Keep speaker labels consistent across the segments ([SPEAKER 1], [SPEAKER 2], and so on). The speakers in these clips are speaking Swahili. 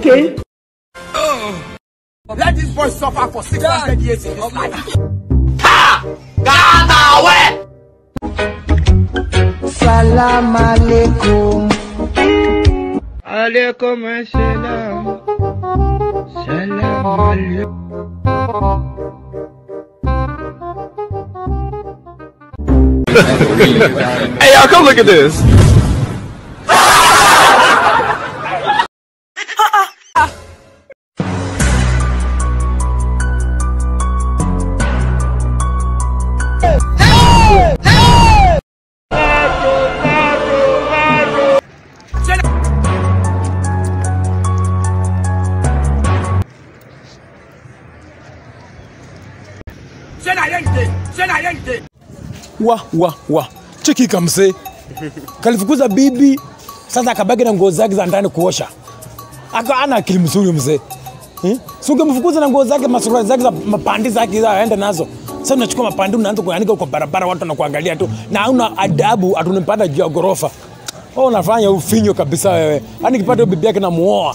[SPEAKER 1] Okay.
[SPEAKER 2] Let this boy suffer for 600 years in his life.
[SPEAKER 3] Salam alaikum.
[SPEAKER 4] Alaikum assalam. Salam alaikum.
[SPEAKER 5] Hey, y'all, come look at this.
[SPEAKER 2] Say na here you dey. Say na here you dey.
[SPEAKER 6] wa wa wa cheki kamse kalifukuza bibi sasa akabaki na nguo zake za ndani kuosha aka ana akili mzuri mzee hmm? si ungemfukuza na nguo zake masuruali zake za mapandi zake za aende nazo sasa unachukua mapandi unaanza kuanika kwa barabara watu wanakuangalia tu na hauna adabu atunipanda juu ya ghorofa oh, unafanya ufinyo kabisa wewe yani kipata hiyo bibi yake namuoa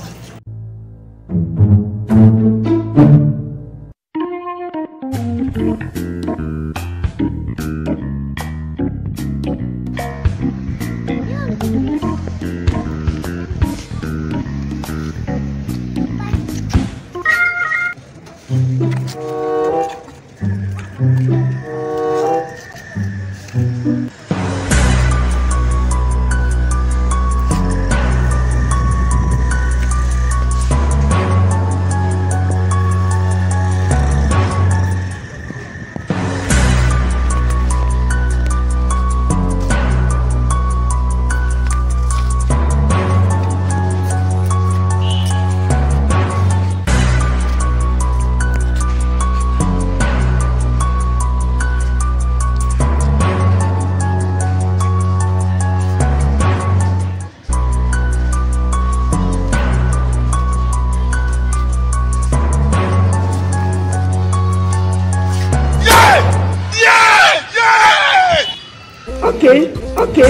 [SPEAKER 1] Okay. Okay.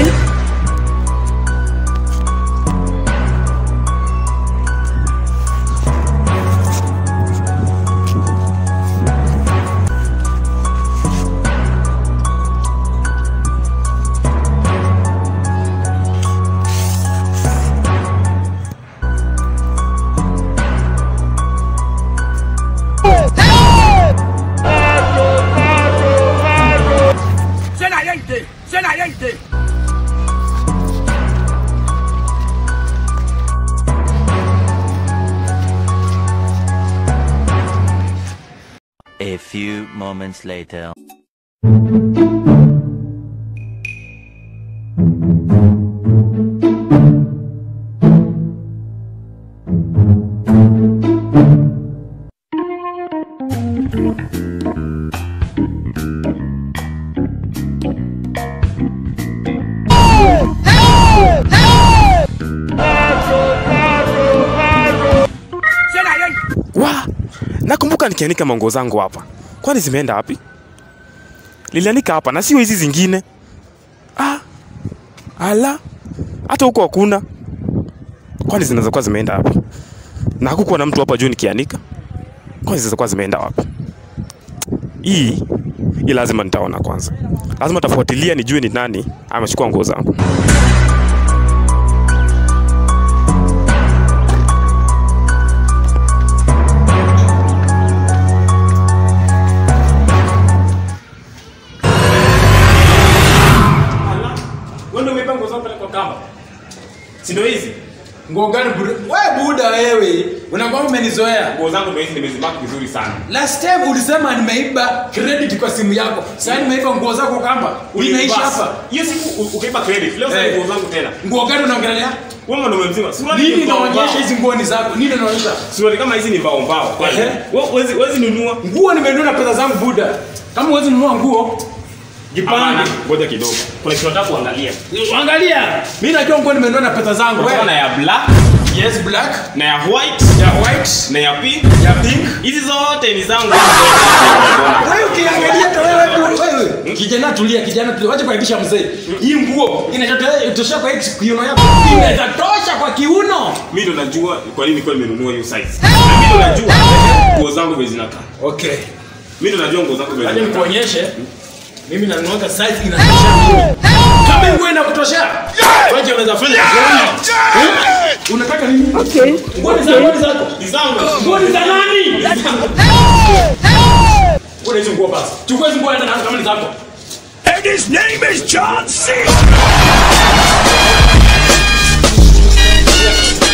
[SPEAKER 2] Say na here you dey. Say na here you dey.
[SPEAKER 7] A few moments later.
[SPEAKER 2] Say na here you
[SPEAKER 8] wa nakumbuka nikianika manguo zangu hapa kwani zimeenda wapi lilianika hapa na sio hizi zingine ah, ala hata huko hakuna kwani zinaweza kuwa zimeenda wapi na hakukuwa na mtu hapa juu nikianika kwani zinaweza kuwa zimeenda wapi hii hii lazima nitaona kwanza lazima tafuatilia nijue ni nani amechukua nguo zangu wewe ndio umeiba nguo zangu pale kwa kamba si ndio hizi
[SPEAKER 6] nguo gani buda we buda wewe unakuwa umenizoea
[SPEAKER 8] nguo zangu ndio hizi nimezibaki vizuri sana
[SPEAKER 6] last time ulisema nimeiba credit kwa simu yako sasa nimeiba nguo zako kamba unaishi hapa
[SPEAKER 8] hiyo siku u- ukaiba credit leo sasa
[SPEAKER 6] Eh.
[SPEAKER 8] nguo zangu tena
[SPEAKER 6] nguo gani unaongelea
[SPEAKER 8] wewe mwanaume mzima suruali
[SPEAKER 6] nini
[SPEAKER 8] ni mbao
[SPEAKER 6] inaonyesha
[SPEAKER 8] mbao.
[SPEAKER 6] hizi nguo ni zako nini inaonyesha
[SPEAKER 8] suruali kama hizi ni mbao mbao kwani
[SPEAKER 6] Ehe.
[SPEAKER 8] wewe huwezi huwezi nunua
[SPEAKER 6] nguo nimenunua na pesa zangu buda kama huwezi nunua nguo
[SPEAKER 8] Hapana,
[SPEAKER 6] jipange
[SPEAKER 8] ngoja kidogo kuna kitu nataka kuangalia
[SPEAKER 6] angalia mimi najua nguo nimenunua na pesa zangu
[SPEAKER 8] Kuna na
[SPEAKER 6] wewe
[SPEAKER 8] ya black
[SPEAKER 6] yes black
[SPEAKER 8] na ya white
[SPEAKER 6] ya white
[SPEAKER 8] na ya pink
[SPEAKER 6] ya pink
[SPEAKER 8] hizi zote ni zangu
[SPEAKER 6] wewe ukiangalia hata wewe tu wewe kijana tulia kijana tulia wacha kuaibisha mzee hii nguo inatosha kwa hii kiuno yako inaweza tosha kwa kiuno
[SPEAKER 8] Mimi ndo najua kwa nini kwa nimenunua hiyo size. Na Mimi ndo najua nguo zangu vile zinakaa.
[SPEAKER 6] okay
[SPEAKER 8] Mimi ndo najua nguo zangu vile
[SPEAKER 6] Aje
[SPEAKER 8] zinakaa.
[SPEAKER 6] nikuonyeshe. Mimi nanunuaga size inatosha mimi. Kama nguo inakutoshea. Waje unaweza fanya kitu. Eh? Unataka nini? Okay. Nguo ni za nguo ni zako.
[SPEAKER 8] Ni zangu.
[SPEAKER 6] Nguo ni za nani? Nguo hizo nguo basi. Chukua hizo nguo enda nazo kama ni zako.
[SPEAKER 2] And his name is John C.